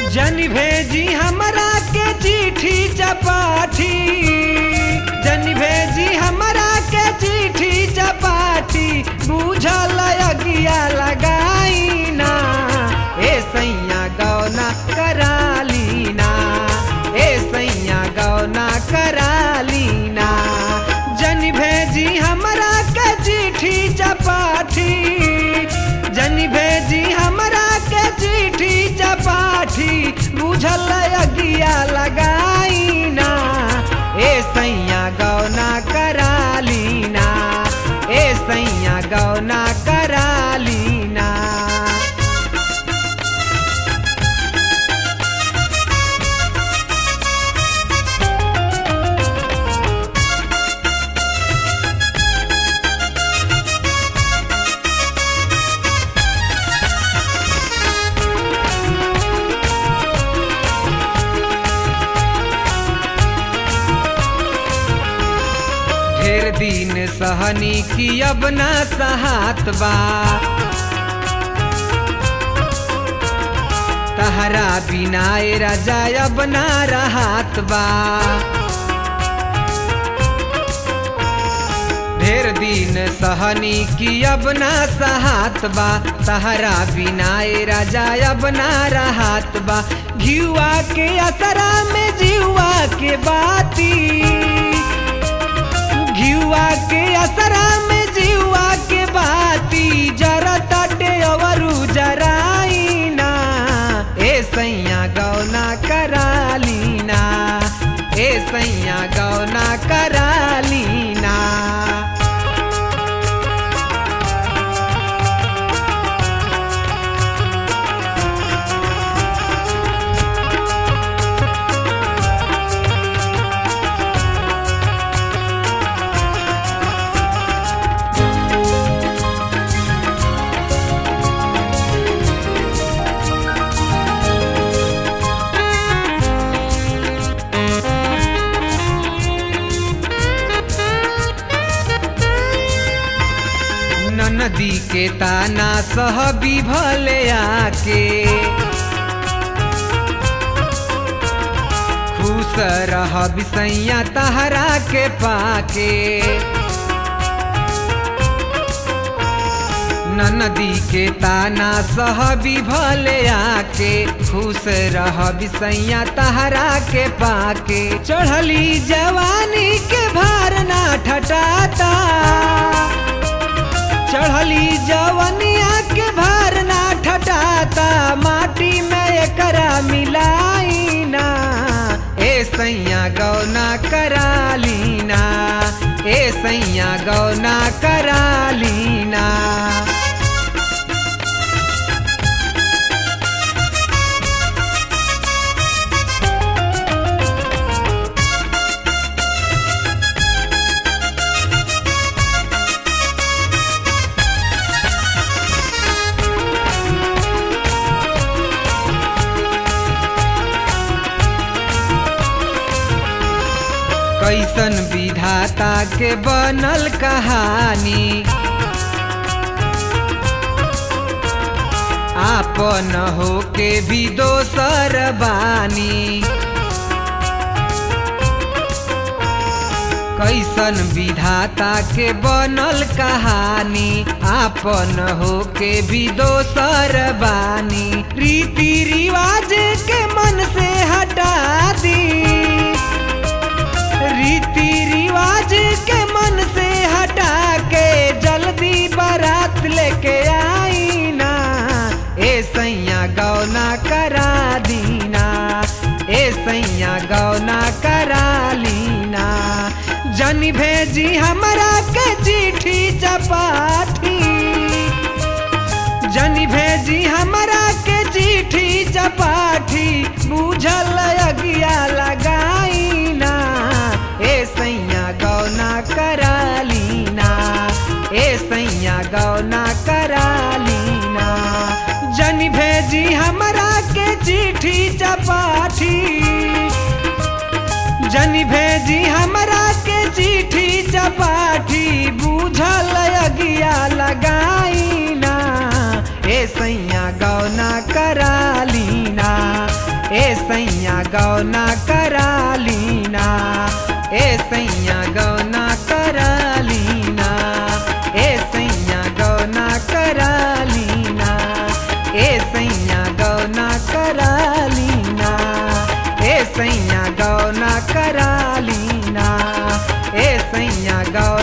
जन भेजी हमरा के चिट्ठी चपाठी जन भेजी हमरा के चिट्ठी चपाठी बुझल अगिया लगाई ना ए सैया गौना कराली ना ए सैया गौना कराली ना जन भेजी हमरा के चिट्ठी चपाठी जन भेजी हमरा के चिट्ठी चपाठी बुझल अगिया लगाई ना ए सैया गौना कराली ना ए सैया गौना कराली ना ढेर दिन सहनी की अब ना सहात बा तहरा बिना ए राजा अब ना रहत बा ढेर दिन सहनी की अब ना सहात बा तहरा बिना ए राजा अब ना रहत बा घियुआ के असरा में जीवा के बाती घियुआ के असरा में जीवा के बाती जरा ताटे अवरु जराई ना ए सैया गौना कराली ना ए सैया गौना कराली ना नदी के ताना सह बिभले आके खुश रह बिसैया तहरा के पाके नदी के ताना सह बिभले आके खुश रह बिसैया तहरा के पाके चढ़ली जवानी के भार ना ठटाता चढ़ली जवनिया के भार ना ठटाता माटी में एकरा मिलाई ना ए सैया गौना कराली ना ए सैया गौना कराली ना कैसन विधाता के बनल कहानी आपन हो के भी दोसर बानी कैसन विधाता के बनल कहानी आपन हो के भी दोसर बानी रीति रिवाज के मन से हटा दी रीति रिवाज के मन से हटा के जल्दी बारात लेके आई ना ए सैया गौना करा दीना ए सैया गौना करा लीना जन भेजी हमरा के चिट्ठी चपाठी जन भेजी हमरा के चिट्ठी चपाठी बुझल अगिया लगाई ना ए सैया गौना कराली ना ए सैया गौना कराली ना जन भेजी हमरा के चिट्ठी चपाठी जन भेजी हमरा के चिट्ठी चपाठी बुझल अगिया लगाई ना ए सैया गौना कराली ना गौना करालीना ए सैया गौना करालीना ए सैया गौना करालीना ए सैया गौना करालीना ए सैया गौना करालीना ए सैया गौ